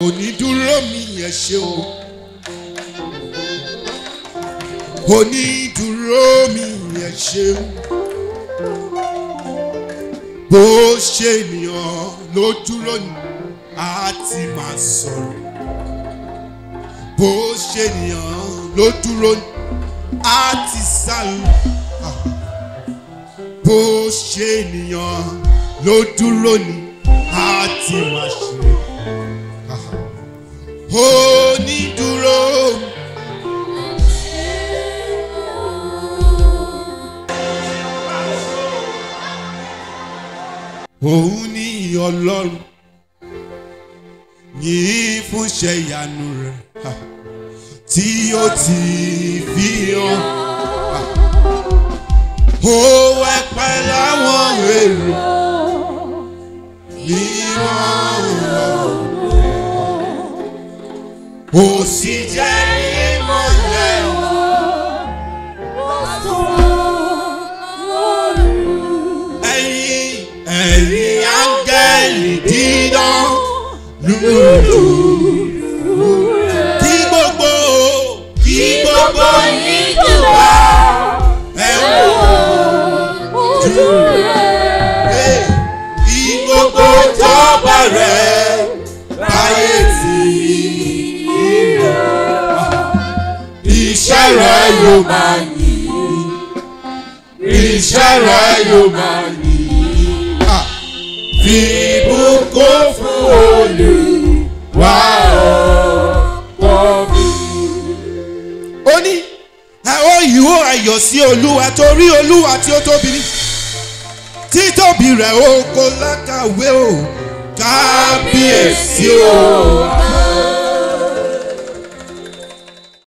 onídúró mi yẹn ṣeun onídúró mi yẹn ṣeun bó ṣe ènìyàn ló dúró ní a ti máa sọ̀rọ̀ bó ṣe ènìyàn ló dúró ní a ti sá lọ bó ṣe ènìyàn ló dúró ní a ti máa ṣe onídúró. òun ní ọlọ́run yìí fúnṣẹ́ ìyanu rẹ̀ ha, tí ó ti fi hàn. ó wẹ́ pẹ́ láwọn èrò mímọ́ ọ̀rọ̀ ó sì jẹ́ ìmọ̀lẹ́ ẹ̀yìn ẹ̀yìn áńgẹ́lì dídán lùlù. kí gbogbo kí gbogbo yín jùlọ ẹ̀wọ̀n Hey, kí gbogbo jọba rẹ̀ báyé tí iṣẹ́ rẹ̀ yóò máa yí iṣẹ́ rẹ̀ yóò máa yí fi ìbùkún fún Olúwa ọkọ mi. ó ní ẹ ó ìhó ayọ̀ sí olúwa torí olúwa tí ó tóbi ní títóbi rẹ̀ ó kó lákàwé o kábíyèsí o